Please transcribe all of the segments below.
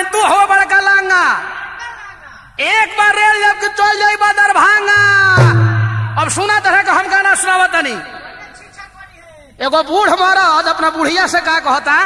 तू हो बड़का लांगा एक बार रेल जब के चल जाई बा दरभंगा अब सुना तरह का हम गाना सुनावत तनी एगो बूढ़ मरद अपना बुढ़िया से का कहता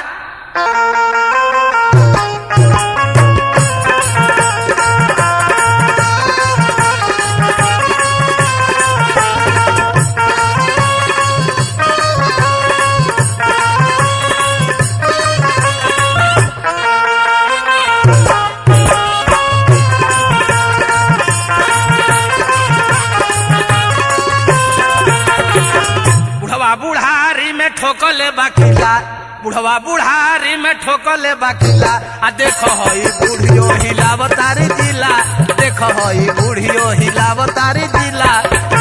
बुढ़वा बुढ़ारी में ठोकले बाकिला बुढ़वा बुढ़ारी में ठोकले बाकिला आ देखो हई बूढ़ियो हिलावतारी जिला देखो हई बूढ़ियो हिलावतारी जिला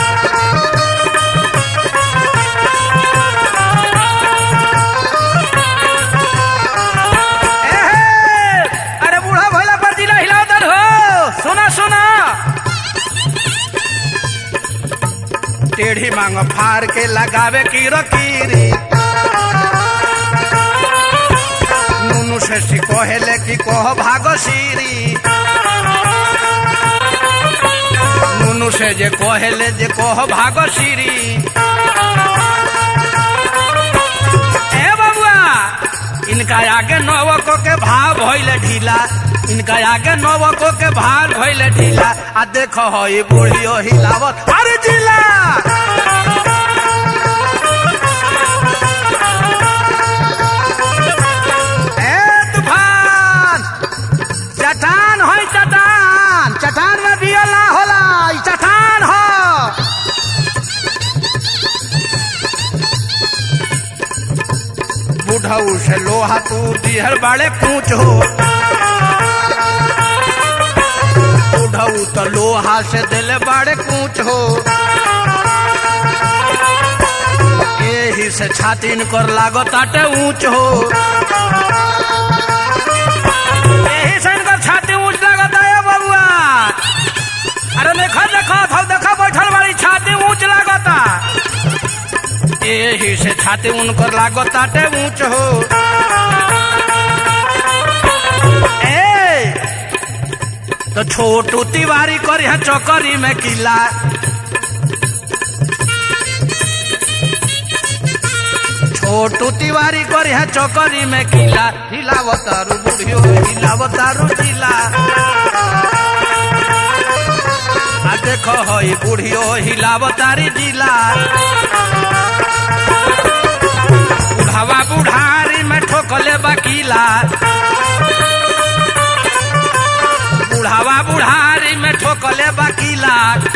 एहे, अरे बूढ़ा भोला पर जिला हिलावतार हो सुना सुना टेढ़ी मांग फार के लगावे की रकीरी नुनु से सिकोहेले की कोह भागो सीरी नुनु से जे कोहेले जे कोह भागो सीरी ए बबुआ इनका आगे नौवको के भाव भइले ढीला इनका आगे नौवको के भाव भइले ढीला आ देखो हई बुढ़ियो हिलावत अरे जिला ए तूफान चट्टान है चट्टान चट्टान में बियला होला ई चट्टान हो बुढ़ऊ से लोहा तू दिहर बाड़े पूछ हो बुढ़ऊ तो लोहा से दिल बाड़े पूछ हो यही से छाती कर लागो ताटे ऊंच हो यही से इनकर छाती ऊंच लागता है बबुआ अरे देखो देखो थो देखो बैठल वाली छाती ऊंच लागता यही से छाती उनकर लागता टे ऊंच हो ए तो छोटू तिवारी कर यहाँ चौकरी में किला छोटू तिवारी कर यहाँ चौकरी में किला हिलावतारू बुढ़ियो हिलावतारू जिला आ देखो हई बुढ़ियो हिलावतारी जिला बुढ़ावा बुढ़ारी में ठोकले बकीला बुढ़ावा बुढ़ारी में ठोकले बकीला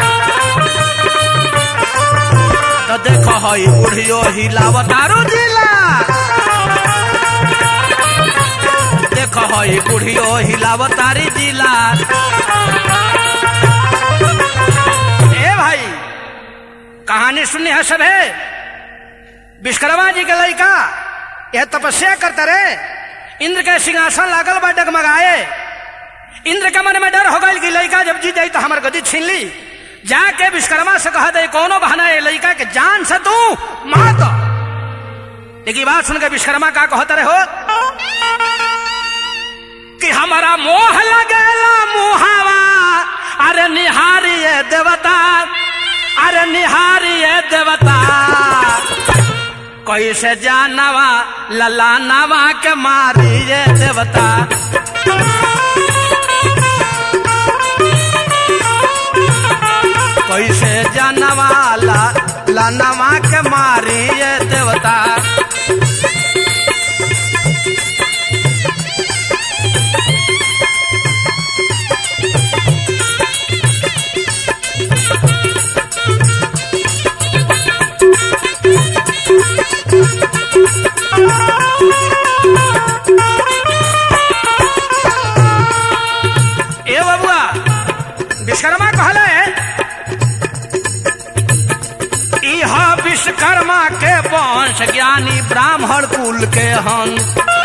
तो देखो हई बुढ़ियो हिलावतारू जिला देखो हई बुढ़ियो हिलावतारी जिला ए भाई कहानी सुननी है सब है विश्वकर्मा जी के लड़का यह तपस्या करते रहे इंद्र के सिंहासन लागल बा डगमगाए इंद्र के मन में डर हो गई कि लड़का जब जीत जाई तो हमार गदी छीन ली जाके विश्वकर्मा से कहा दे कोनो बहाना है लड़का के जान से तू मार दो लेकिन बात सुन के विश्वकर्मा का कहते रहे हो कि हमारा मोह लगेला मुहावा अरे निहारिये देवता अरे निहारिये देवता कैसे जानवा ललानवा के मारिये देवता कैसे जानवा ला लानवा के मारिये देवता ए बबुआ विश्वकर्मा कहले इह विश्वकर्मा के वंश ज्ञानी ब्राह्मण कुल के हन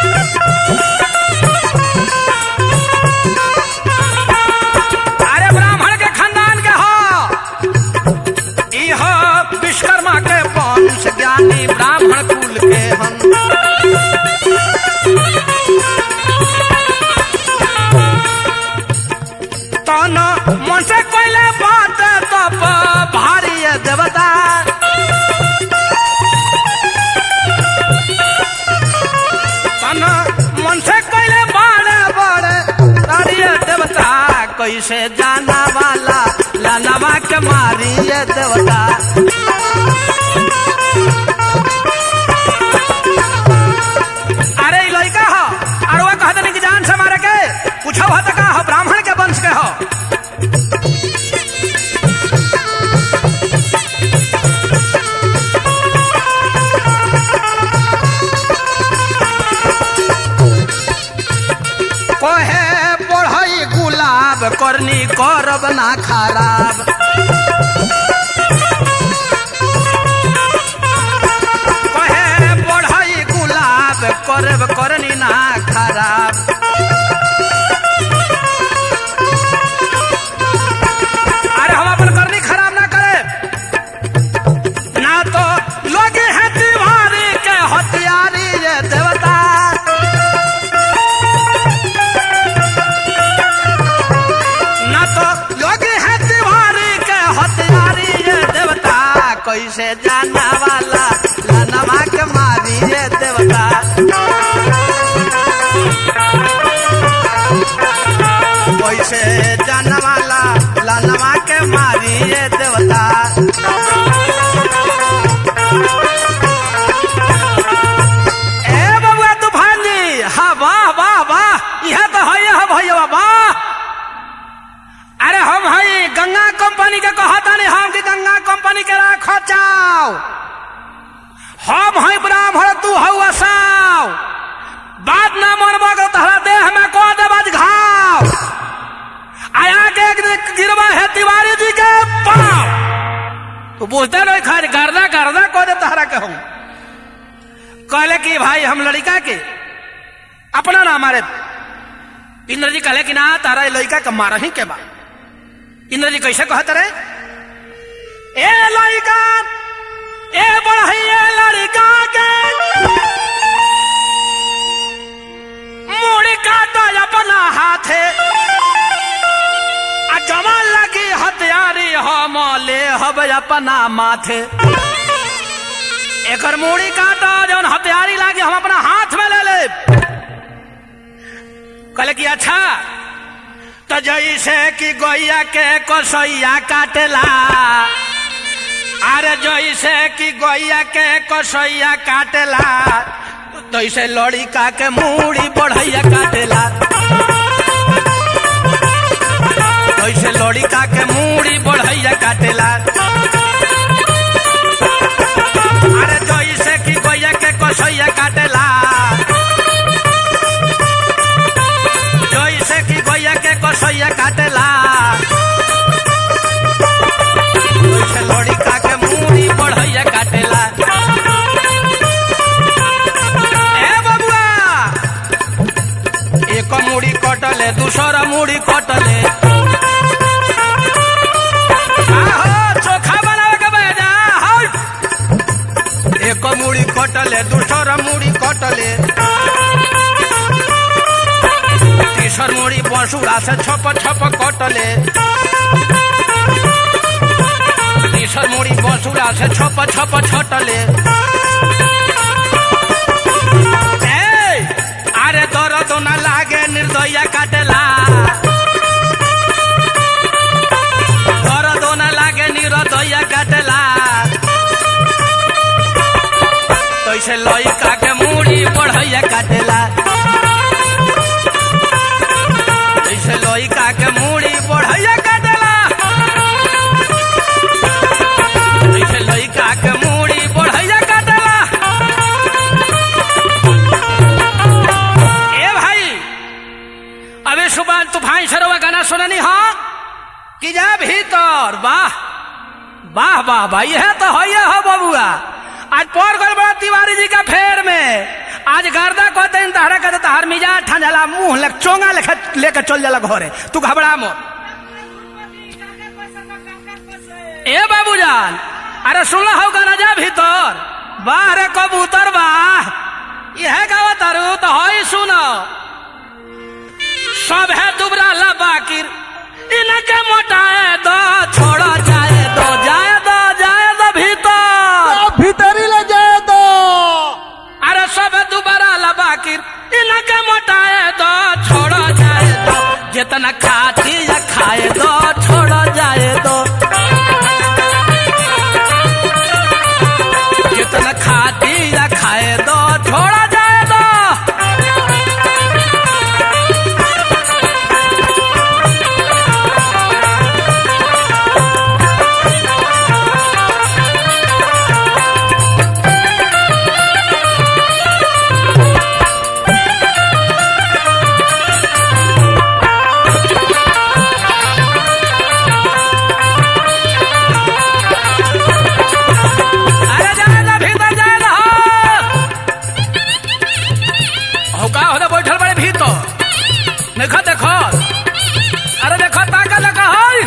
अरे ब्राह्मण के खानदान के हो इह विश्वकर्मा के वंश ज्ञानी ब्राह्मण कुल के हन मन से कोयले बात तप भारी है देवता तन मन से कोयले बड़े बड़े तारी है देवता कैसे जाना वाला लानवा के मारी है देवता अरे ई लइका हो अरवा कहत नहीं कि जान से मारे के कुछ हो त का हो ब्राह्मण के वंश के हो कोहे बढ़ई गुलाब करनी करब ना खराब कहे बढ़ई गुलाब करब करनी ना खराब अरे हम अपन करनी खराब ना करे ना तो लोग है दीवारी के हथियारी ये देवता ना तो लोग है दीवारी के हथियारी ये देवता कैसे जाना वाला लानवा के मारी ये देवता कैसे जाना वाला लानवा के मारी ये देवता ए बबुआ तूफान जी हाँ वाह वाह वाह यह तो है यह भैया वाह अरे हम हई गंगा कंपनी के कहता नहीं हम कि गंगा कंपनी के राखो चाव हम हई ब्राह्मण तू हऊ असाव बात ना मनबो तो तहरा देह में को देबज घाव आया के एक दिन गिरवा है तिवारी जी के पाव तू बुझते नहीं खैर गर्दा गर्दा को दे तहरा के हम कहले कि भाई हम लड़का के अपना ना मारे इंद्र जी कहले कि ना तारा ये लड़का के मारा ही के बा इंद्र जी कैसे कहते रहे ए लड़का ए बढ़ई ए लड़का के मुड़ी काटा अपना हाथे आ जमा लगी हथियारी हम ले हब अपना माथे एकर मुड़ी काटा जौन हथियारी लागे हम अपना हाथ में ले ले कहले कि अच्छा तो जैसे कि गोइया के कसैया काटेला अरे जैसे कि गोइया के कसैया काटेला तैसे लड़िका के मूड़ी बढ़ैया काटेला तैसे लड़िका के मूड़ी बढ़ैया काटेला अरे जैसे कि गोइया के कसैया काटेला जैसे कि गोइया के कसैया काटेला वैसे लड़िका के मूड़ी बढ़ैया काटेला ए बबुआ एक मुड़ी कटले दूसरा मुड़ी कटले आहो, चोखा बनावे के बेजा हौ। एक मुड़ी कटले दूसरा मुड़ी कटले तीसर मुड़ी बंसुरा से छप छप कटले तीसर मुड़ी बंसुरा से छप छप छटले ए, अरे दर्द न लागे निर्दया काटेला दर्द न लागे निर्दया काटेला तैसे लइका के मूड़ी बढ़ैया काटेला तैसे लइका के मूड़ी बढ़ैया काटेला तैसे लइका के मूड़ी बढ़ैया काटेला ए भाई अबे सुबह तूफान सरवा गाना सुननी हो कि जा भीतर वाह वाह वाह भाई है तो है हो बबुआ आज पौर गल बड़ा तिवारी जी का फेर में आज गर्दा कहते हैं तहरा कहते तहर मिजाज ठंडला मुंह लग चोंगा लेके लेके चल जाला घरे तू घबरा मो ए बाबूजान अरे सुन हो गाना जा भीतर वाह रे कबूतर वाह यह गावा तारू तो हई सुनो सब है दुबरा ला बाकिर इनके मोट जितना खाती या खाए दो छोड़ा जाए दो जितना खाती या खाए दो छोड़ा जाए दो अरे जाए ना भीतर जाए ना हो का होने बैठल बड़े भीतर देखो देखो अरे देखो ताका लगा है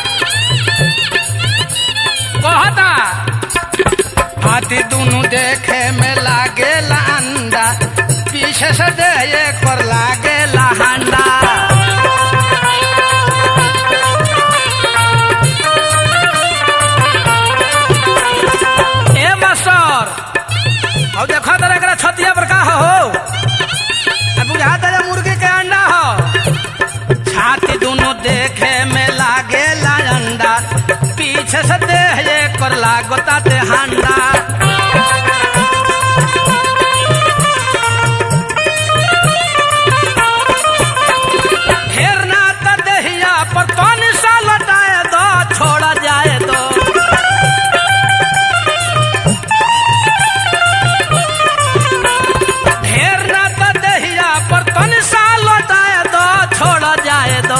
कहता हाथी दोनों देखे में लागे अंडा पीछे से दे एक पर लागे हांडा ए मास्टर अब देखो तेरा एकरा छतिया पर का हो अब बुझा तेरे मुर्गी के अंडा हो छाती दोनों देखे में लागे ला अंडा पीछे से देह एक कर लागोता ते हांडा हेरना त देहिया पर तनी सा लटाए दो छोड़ा जाए दो ढेर ना तो दहिया पर तन सा लौटाए दो छोड़ा जाए दो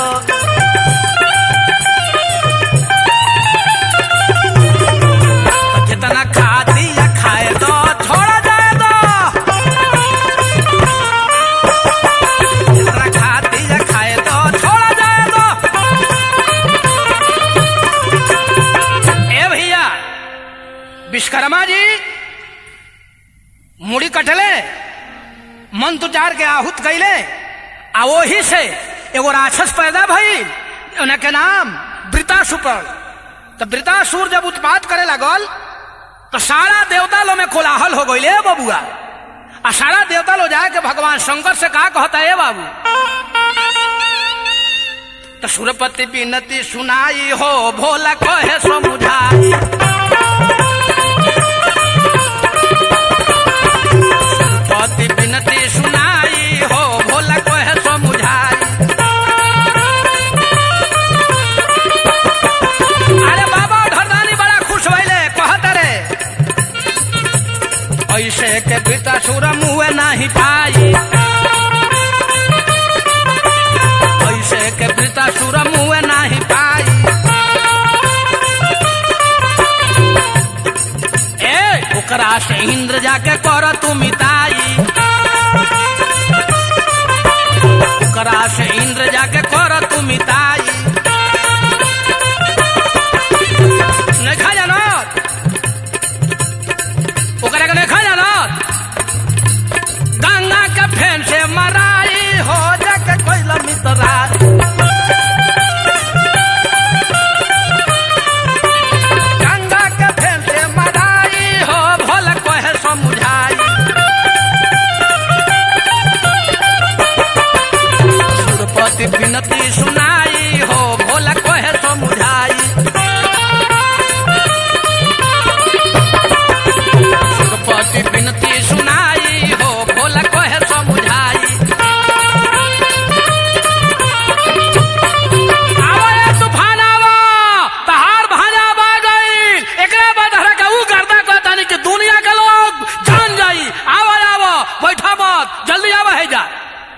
तो जितना खाती या खाए दो छोड़ा जाए दो जितना खाती या खाए दो छोड़ा जाए दो ए भैया विश्वकर्मा जी मुड़ी कटले मन तुचार के आहूत कैले आ वही से एगो राक्षस पैदा भइल उनके नाम वृतासुर तो वृतासुर जब उत्पात करे लगल तो सारा देवता लो में कोलाहल हो गई बबुआ आ सारा देवता लो जाके भगवान शंकर से कहा कहता है बाबू तो सुरपति बिनती सुनाई हो भोला कहे समुझाई पति बिनती सुनाई हो भोला कहे समुझाई अरे बाबा धरदानी बड़ा खुश भइले कहत रे ऐसे के पिता सुर मुँह नहीं पाई ऐसे के पिता सुर मुँह नहीं पाई ए ओकरा से इंद्र जाके कर तू मिताई ओकरा से इंद्र जाके कर तू मिताई नहीं खा जानत ओकरा के नहीं खा जानत गंगा के फेन से मराई हो जाके कोई मितरा गंगा के फेन से मराई हो भोल कहे समुझाई सुरपति विनती सुनाई हो भोला कहे समुझाई सुरपति विनती सुनाई हो भोला कहे समुझाई आवा ये तूफान आवा तहार भाजा बा गई एकरे बाद हरा के ऊ करता कहता नहीं कि दुनिया के लोग जान जाई आवा आवा बैठा मत जल्दी आवा है जा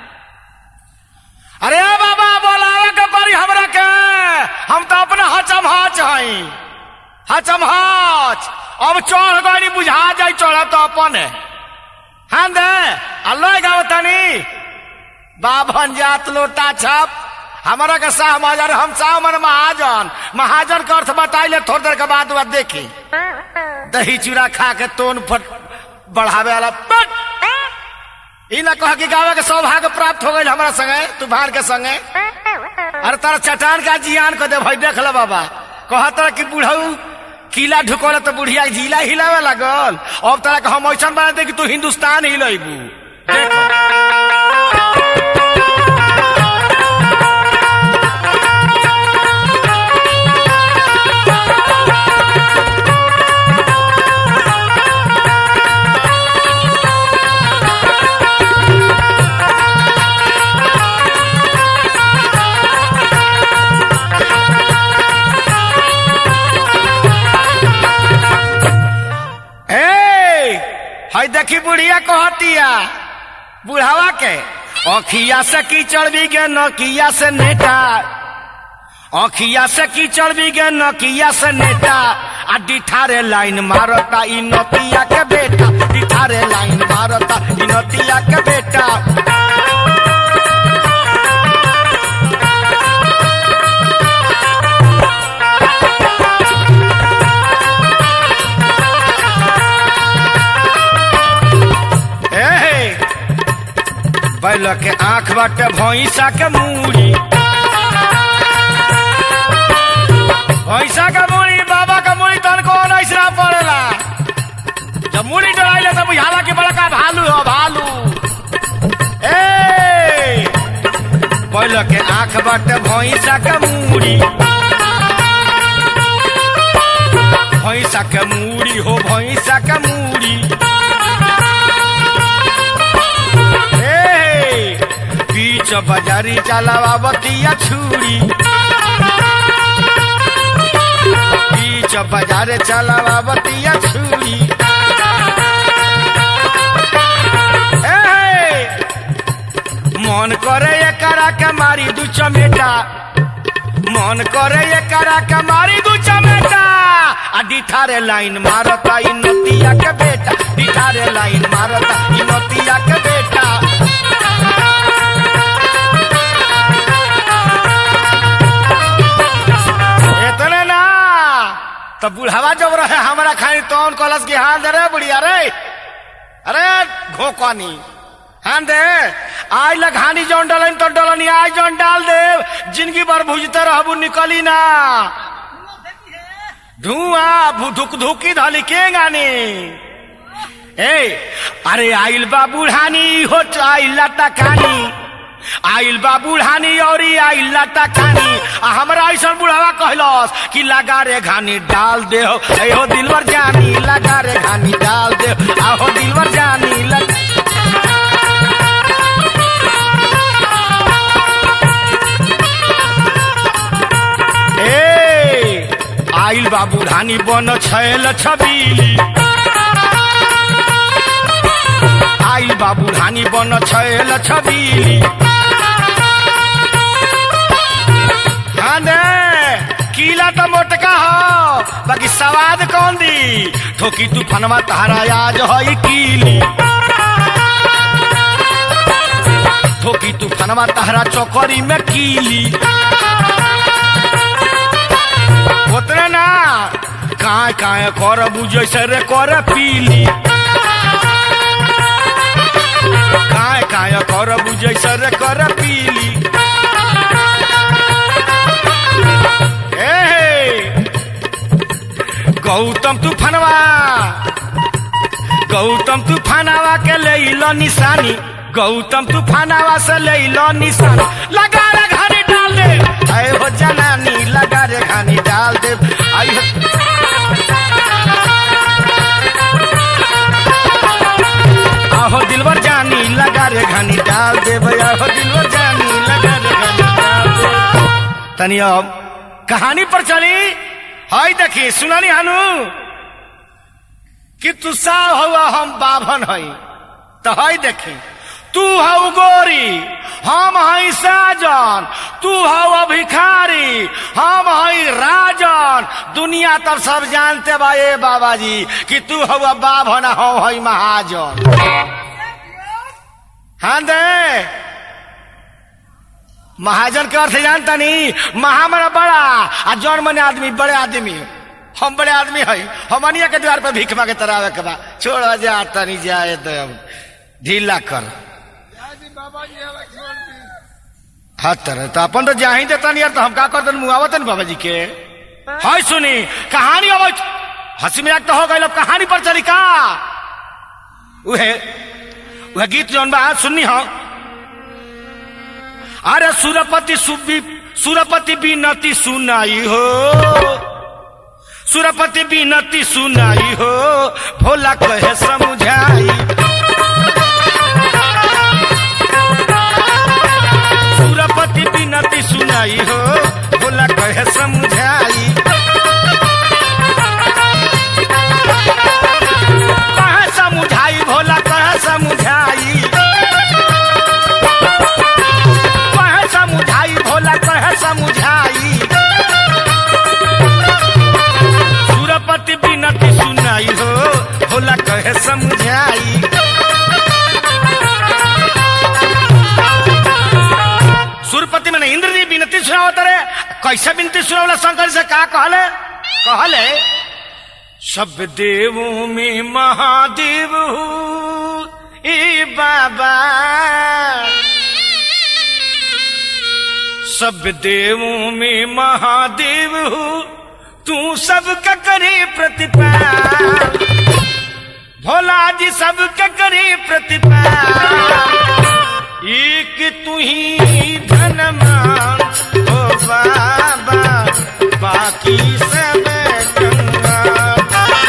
अरे बाबा बोलावे के परी हमरा के हम तो अपने हचम हच हई हचम हच अब चढ़ गई बुझा जाई चढ़ तो अपन हाँ दे अल्लाह गाँव तनी बाभन जात लोटा छप हमारा के शाह महाजन हम शाह मन महाजन महाजन के अर्थ बताइले थोड़ी देर के बाद बाद देखी दही चूड़ा खा के तोन फट बढ़ावे वाला पट ई ना कह कि गावे के सौभाग्य प्राप्त हो गई हमारा संगे तूफान के संगे अरे तारा चट्टान का जियान को दे भाई देख लो बाबा कहता कि बुढ़ऊ किला ढुकोले तो बुढ़िया जिला हिलावे लागल अब तारा के हम ऐसा बना दे कि तू हिंदुस्तान हिलेबू देखो देखी बुढ़िया कहतिया बुढ़ावा के अखिया से कीचड़ भी गे नकिया से नेटा अखिया से कीचड़ भी गे नकिया से नेटा आ डिठारे लाइन मारता इ नतिया के बेटा डिठारे लाइन मारता इ नतिया के बेटा ए बैल के आंख बाटे भैंसा के मूड़ी भैंसा का मूड़ी बाबा का मूड़ी तन को ऐसा पड़ेला जब मूड़ी डराइले तो बुझाला कि बड़का भालू हो भालू ए बैल के आंख बाटे भैंसा के मूड़ी भैंसा के मूड़ी हो भैंसा के मूड़ी ए, बीच बाजारी चलावा बतिया छुरी बीच बाजार चलावा बतिया छुरी ए, मन करे एकरा के मारी दू चमेटा मन करे एकरा के मारी दू चमेटा आ डिठारे लाइन मारता इ नतिया के बेटा डिठारे लाइन मारता इ नतिया के बेटा इतने ना तो बुढ़ावा जब रहे हमारा खानी तौन कलश की हाथ दे रे बुढ़िया रे अरे घोकनी हाँ दे आज लग हानि जौन डलन तो डलनी आज जौन डाल दे जिंदगी भर भुजते रहबू निकली ना धुआं धुक धुकी धली के गानी ए अरे आइल बा बुढ़ानी हो आइल लता खानी आइल बा बुढ़ानी और आइल लता खानी आ हमरा ऐसा बुढ़ावा कहलस कि लगा रे घानी डाल दे हो ए हो दिलवर जानी लगा रे घानी डाल दे हो, आ हो दिलवर जानी लग... ए आइल बा बुढ़ानी बन छैल छबीली आइल बा बुढ़ानी बन छैल छबीली हाँ ने कीला तो मोटका हो बाकी सवाद कौन दी ठोकी तूफानवा तहरा आज है कीली ठोकी तूफानवा तहरा चौकरी में कीली उतरे ना काय काय कर बुझे से रे कर पीली काय काय कर बुझे से रे कर पीली ए गौतम तूफानवा गौतम तूफानवा के ले लो निशानी गौतम तूफानवा से ले लो निशानी लगा रे घानी डाल दे आए हो जनानी लगा रे घानी डाल दे आई हो आहो दिलवर जानी लगा रे घानी डाल दे भैया हो दिलवर जानी लगा रे घानी डाल दे तनी अब कहानी पर चली हाय देखी सुनानी हानू कि तू सा हुआ हम बाभन हई तो हई देखी तू हऊ गोरी हम हई साजन तू हऊ भिखारी हम हई राजन दुनिया तब सब जानते बा ए बाबा जी कि तू हऊ बाभन हम हई महाजन हाँ दे महाजन के अर्थ जानता नहीं महा मना बड़ा आ जौन मने आदमी बड़े आदमी हम बड़े आदमी है हमनिया के द्वार पर भीख मांगे तरावे के बा छोड़ जा तनी जाए तो अब ढीला कर हाँ तरह तो अपन तो जा ही देता नहीं यार तो हम का करते मुआवत नहीं बाबा जी के हाय सुनी कहानी अब हंसी मजाक तो हो गई कहानी पर चली का उहे वह गीत जौन बा सुननी हो अरे सुरपति सुबी सुरपति बीनती सुनाई हो सुरपति बीनती सुनाई हो भोला कहे समझाई सुरपति बीनती सुनाई हो भोला कहे समझाई कहे समझाई भोला सुनावत रे कैसे विनती सुनावला शंकर से का कहले कहले सब देवों में महादेव हूँ ए बाबा सब देवों में महादेव हूँ तू सबका करे प्रतिपाल भोला जी सबका करे प्रतिपाल एक तू ही धनमान ओ बाबा बाकी सब कंगाल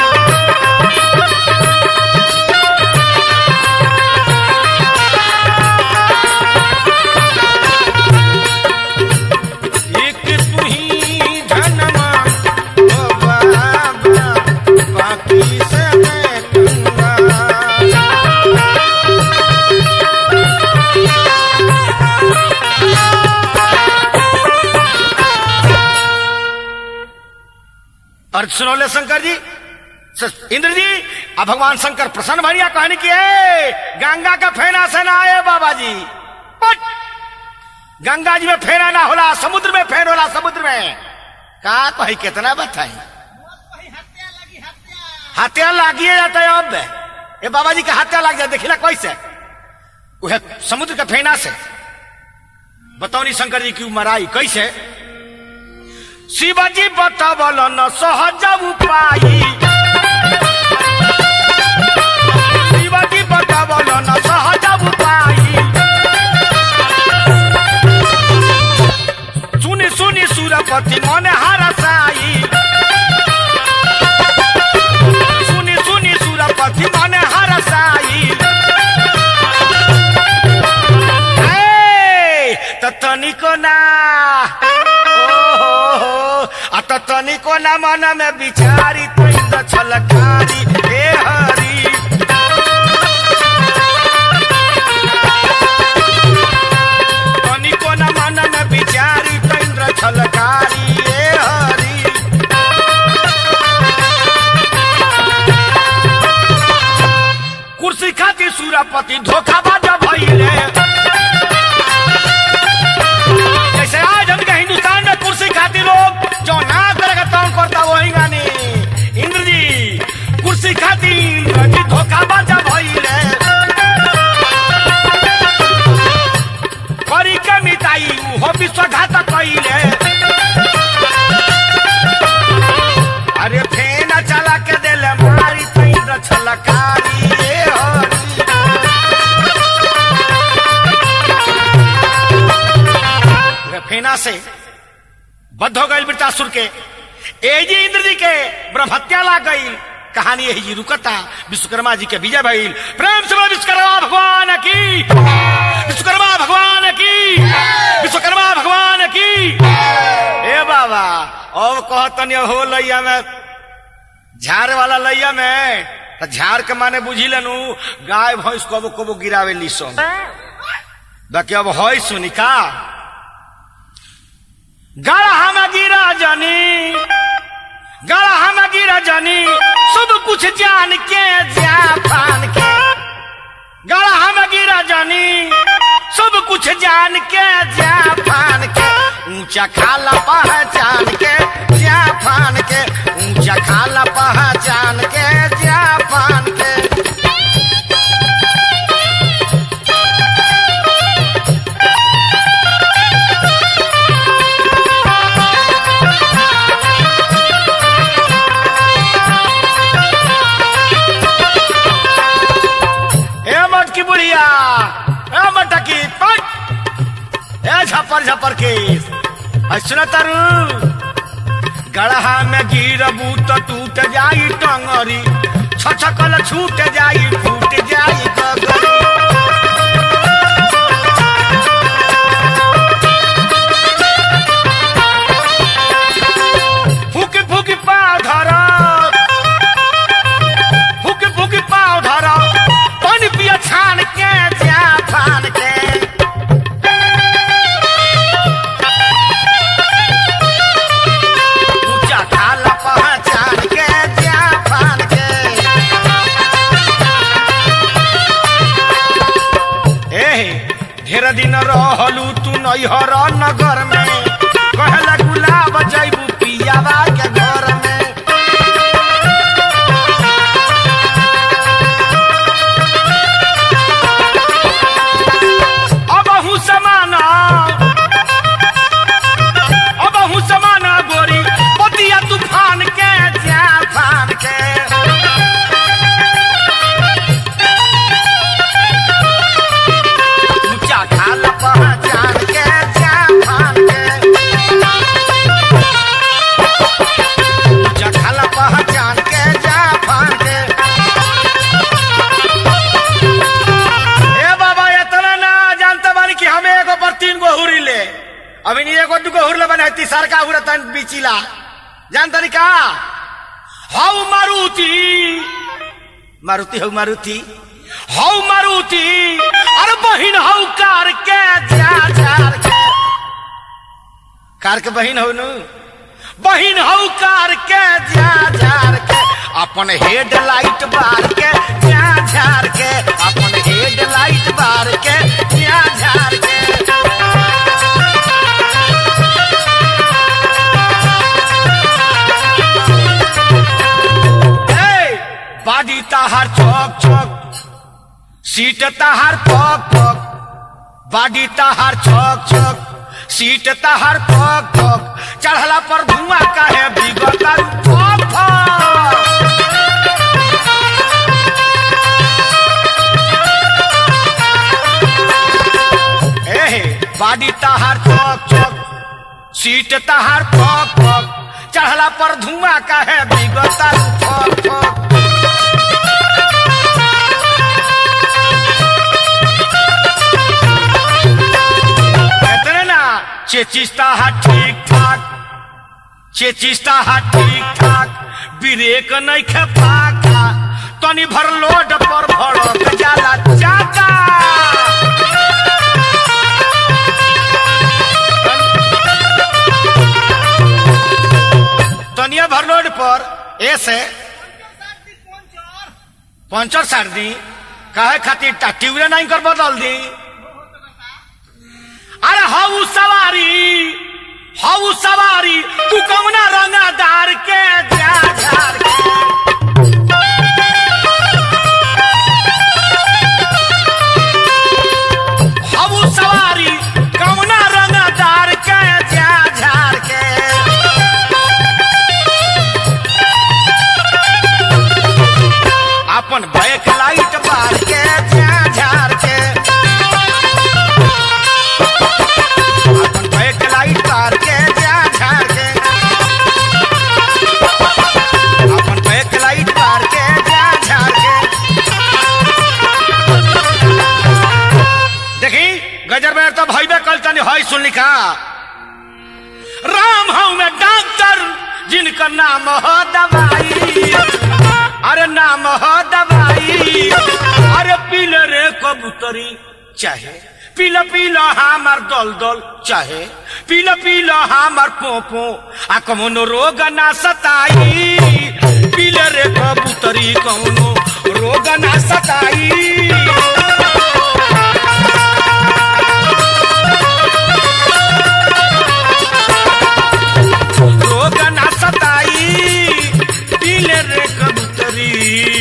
एक तू ही धनवान ओ बाबा बाकी सब कंगाल और सुनौले शंकर जी स- इंद्र जी अब भगवान शंकर प्रसन्न भनिया कहने की है गंगा का फेना से ना आए बाबा जी पट! गंगा जी में फेना ना होला समुद्र में फेन होला समुद्र में का कही कितना बताई हत्या लागिए जाता है अब ये बाबा जी का हत्या लग जाए देखिला कैसे वह समुद्र के फेना से बतौनी शंकर जी की मराई कैसे शिवाजी बतावल न सहज उपाय शिवाजी बतावल न सहज उपाय सुनि सुनि सुरपति मन हरसाई सुनि सुनि सुरपति मन हरसाई ए, त तनिको ना ओहो, आ त तनिको ना मन में विचारी तुई त छलकारी हे हरि तनिको न मन में विचारी तैन्द्र छलकारी हे हरि कुर्सी खाती सूरपति धोखाबाज भइले जैसे आज हम के हिंदुस्तान में कुर्सी खाती लोग जो ना करेगा तो करता वही गानी इंद्र जी कुर्सी खाती इंद्र जी धोखाबाज भइले करी के मिटाई हो विश्वघात कइले अरे फेन चला के देले मारी तैन्द्र छलकारी ए हरि वे फेना से बद्ध हो गई वृतासुर के एजी इंद्र जी के ब्रह्म हत्या ला गई कहानी यही जी रुकता विश्वकर्मा जी के विजय भइल प्रेम से बोलो विश्वकर्मा भगवान की विश्वकर्मा भगवान की विश्वकर्मा भगवान की ए बाबा अब कहतनी हो लैया में झाड़ वाला लैया में त झाड़ के माने बुझी लेनु गाय भैंस कबो कबो गिरावे लीसो बाकी अब है सुनी का गढ़ा में गिरा जानी गढ़ा में गिरा जानी सब कुछ जान के जा पान के गढ़ा में गिरा जानी सब कुछ जान के जा पान के ऊंचा खाला पहचान के जा पान के ऊंचा खाला पहचान के जा पान के ए मट की बुढ़िया ए मटकी पट ए झपर झपर के सुन तरु गढ़हा में गिरबू तो टूट जाई टंगरी छछकल छूट जाई फूट जाई गगरी फूक फूक पाव धरा फूक फूक पाव धरा पानी पिया छान के जा फान के ऊंचा खाला पहचान के जा फान के ए ढेर दिन रहलू तू नैहर नगर में पैसा उड़तन बिचिला जान तनी का हौ मारुति मारुति हौ मारुति हौ मारुति अरे बहिन हौ कार के जा जार के कार के बहिन हौ नु बहिन हौ कार के जा जार के अपन हेड लाइट बार के जा झार के अपन हेड लाइट बार के जा झार के ए, बाडी ताहार चौक चौक सीट ताहार पक पक बाडी ताहार चौक चौक सीट ताहार पक पक चढ़ला पर धुआं काहे बिगता फक फक एहे बाडी ताहार चौक चौक सीट ताहार पक पक चढ़ला पर धुआं काहे बिगता फक फक कहते ना चेचिस्ता हा ठीक ठाक चेचिस्ता हा ठीक ठाक ब्रेक नहीं खे पाका तनी भर लोड पर भड़क जाला चाका तनिया भर लोड पर ऐसे पंचर सार दी कहे खातिर ट्यूबले नहीं कर बदल दी अरे हऊ सवारी हऊ सवारी तू कौना रंगादार के जा झार के हऊ सवारी कौना रंगादार के जा झार के अपन बैक लाइट बार के जा झार के अपन बैक लाइट बार के जा झार के अपन बैक लाइट बार के जा झार के देखी गजर में तो भैबे कल तनी हई सुन लिखा राम हूं मैं डॉक्टर जिनका नाम हो दवाई अरे नाम हो दवाई अरे पीले रे कबूतरी चाहे पीला पीला हमार दल दल चाहे पीला पीला हमार पोपो आ कौनो रोग ना सताई पीले रे कबूतरी कौनो रोग ना सताई रोग ना सताई पीले रे कबूतरी